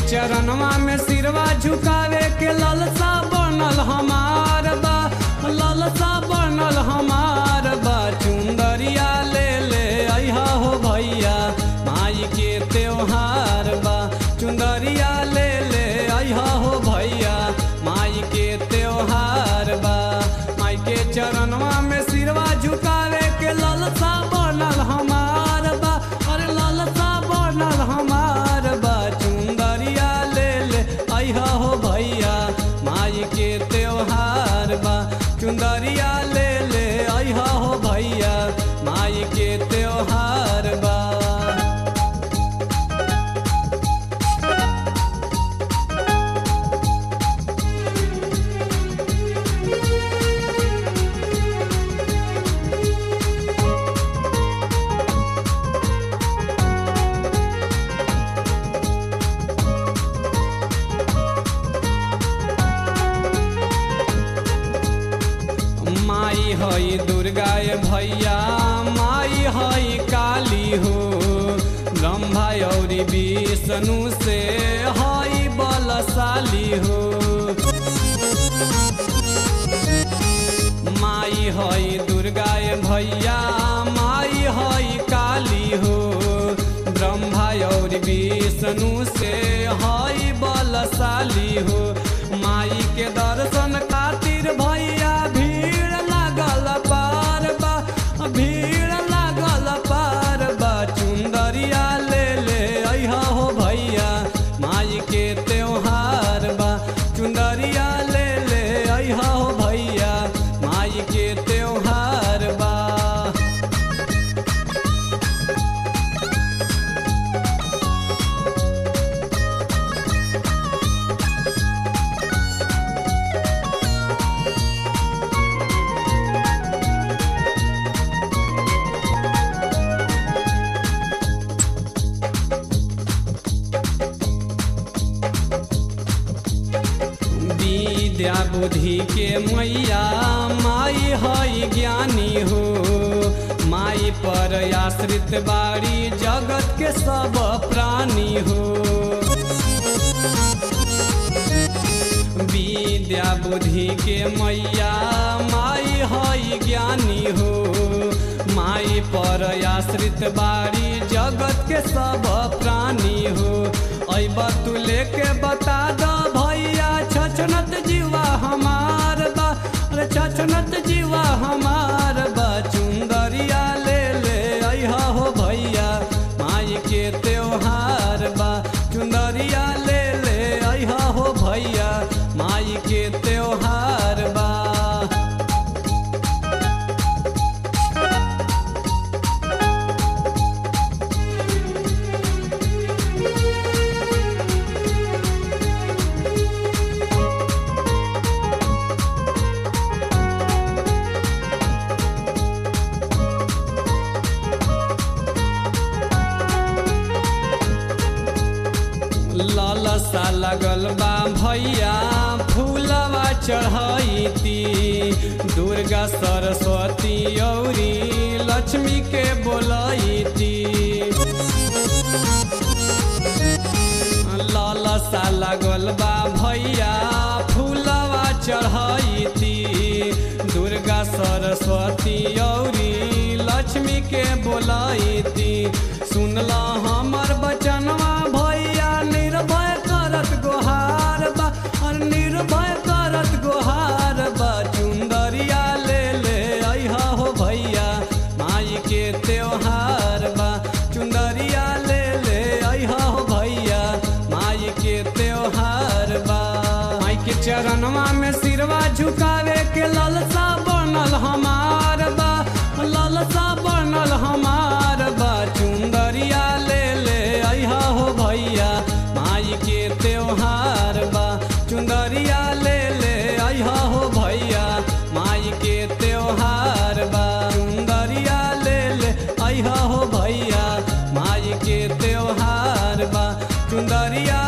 चरणवा में सिरवा झुकावे के ललसा बनल हमार बा ललसा बनल हमार बा चुंदरिया ले ले अइहा हो भैया माई के त्योहार बा चुंदरिया ले ले अइहा हो भैया माई के त्योहार बा माई के चरणवा में सिरवा झुकावे के ललसा बनल हमार बा अरे ललसा बनल हमार बा चुंदरिया ले ले अइहा हो भैया माई के त्योहार बा चुंदरिया ले ले अइहा हो भैया माई के त्योहार बा माई हई दुर्गा ये भैया माई हई काली हो ब्रह्मा और विष्णु से हई बलशाली हो माई हई दुर्गा ये भैया माई हई काली हो ब्रह्मा और विष्णु से हई बलशाली हो माई के दर्शन खातिर भैया भीड़ लागल पार बा भीड़ लागल पार बा चुंदरिया ले ले अइहा हो भैया माई के त्योहार बा चुंदरिया ले ले अइहा हो भैया माई के त्योहार बा विद्या बुद्धि के मैया माई हई ज्ञानी हो माई पर आश्रित बाड़ी जगत के सब प्राणी हो विद्या बुद्धि के मैया माई हई ज्ञानी हो माई पर आश्रित बाड़ी जगत के सब प्राणी हो अब तू लेके बता द भैया छछनत जीवा हमार बा अरे छछनत जीवा हमार बा चुंदरिया ले ले अइहा हो भैया माई के त्योहार बा चुंदरिया ले ले अइहा हो भैया माई के त्योहार बा लालसा लगल बा भैया फूलवा चढ़ैती दुर्गा सरस्वती औरी लक्ष्मी के बोलैती लालसा लगल बा भैया फूलवा चढ़ैती दुर्गा सरस्वती औरी लक्ष्मी के बोलैती सुनला हमर बचनवा भैया निर्भय करत गोहार बा और निर्भय करत गोहार बा चुंदरिया ले ले अइहा हो भैया माई के त्योहार बा चुंदरिया ले ले अइहा हो भैया माई के त्योहार बा माई के चरणवा में सिरवा झुकावे के ललसा बनल हमार बा ललसा बनल हमार बा चुंदरिया ले ले अइहा हो भैया माई के त्योहार बा चुंदरिया ले ले अइहा हो भैया माई के त्योहार बा चुंदरिया ले ले अइहा हो भैया माई के त्योहार बा चुंदरिया